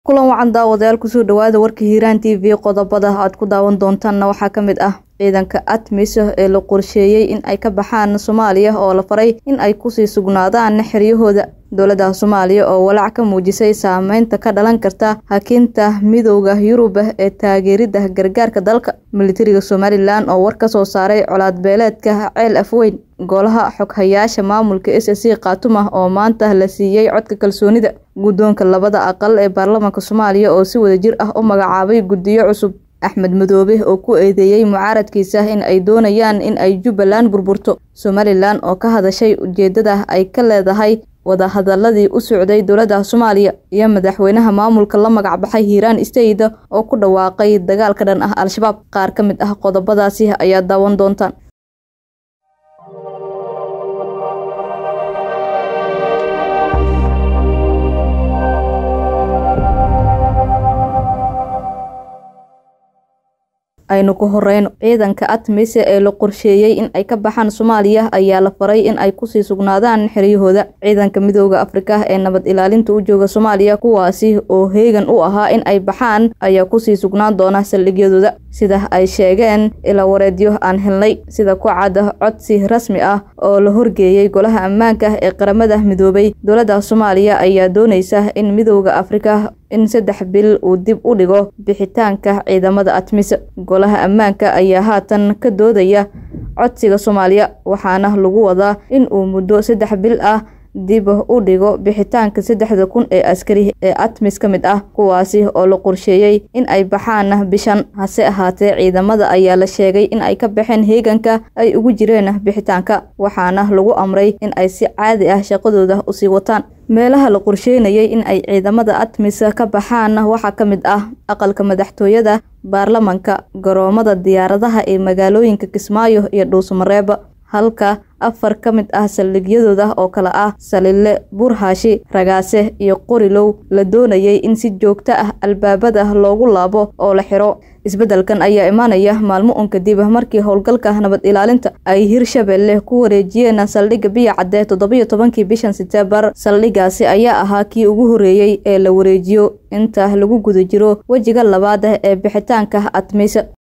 kulan wacan daawadayaal kusoo dhawaada warka hiiraan t v qodobada aad ku daawan doontaanna waxaa ka mid ah ciidanka atmis ee la qorsheeyey in ay ka baxaan soomaaliya oo la faray in ay kusii sugnaadaan xeryahooda dowladda soomaaliya oo walaac ka muujisay saameynta ka dhalan karta hakinta midowda yurub ee taageerida gargaarka dalka militariga somalilan oo war ka soo saaray colaad beeleedka ceel afweyn golaha xoghayaasha maamulka s c khaatuma oo maanta la siiyey codka kalsoonida guddoonka labada aqal ee baarlamaanka soomaaliya oo si wada jir ah u magacaabay guddiyo cusub axmed madoobe oo ku eedeeyey mucaaradkiisa in ay doonayaan in ay jubbaland burburto somalilan oo ka hadashay ujeedada ay ka leedahay wadahadaladii u socday dowladda soomaaliya iyo madaxweynaha maamulka la magac baxay hiiraan istayda oo ku dhawaaqay dagaal ka dhan ah al-shabaab qaar ka mid ah qodobadaasi ayaa daawan doontaan aynu ku horeyno ciidanka atmise ee la qorsheeyey in ay ka baxaan soomaaliya ayaa la faray in ay kusii sugnaadaan xeryahooda ciidanka midooda afrika ee nabad ilaalinta u jooga soomaaliya kuwaasi oo heegan u ahaa in ay baxaan ayaa kusii sugnaan doona saldhigyadooda sida ay sheegeen ila wareedyo aan helnay sida ku cadda codsi rasmi ah oo la horgeeyey golaha ammaanka ee qaramada midoobay dowladda soomaaliya ayaa dooneysa in midooda afrika in saddex bil uu dib u dhigo bixitaanka ciidamada atmis golaha ammaanka ayaa haatan ka doodaya codsiga soomaaliya waxaana lagu wadaa in uu muddo saddex bil ah dib u dhigo bixitaanka saddexda kun ee askari ee atmis ka mid ah kuwaasi oo la qorsheeyey in ay baxaan bishan hase ahaatee ciidamada ayaa la sheegay in ay ka baxeen heeganka ay ugu jireen bixitaanka waxaana lagu amray in ay si caadi ah shaqadooda usii wataan meelaha la qorsheynayay in ay ciidamada atmis ka baxaan waxaa ka mid ah aqalka madaxtooyada baarlamanka garoomada diyaaradaha ee magaalooyinka kismaayo iyo dhuusamareeba halka afar ka mid ah saldhigyadooda oo kale ah salile burhaashi ragaase iyo qorilow la doonayay in si joogto ah albaabada loogu laabo oo la xiro isbeddelkan ayaa imaanaya maalmo un kadib markii howlgalka nabad ilaalinta ay hirshabelle ku wareejiyeen saldhigga biya cadde toddobiyo tobankii bishan seteembar saldhiggaasi ayaa ahaa kii ugu horreeyey ee la wareejiyo inta lagu guda jiro wejiga labaad ee bixitaanka atmis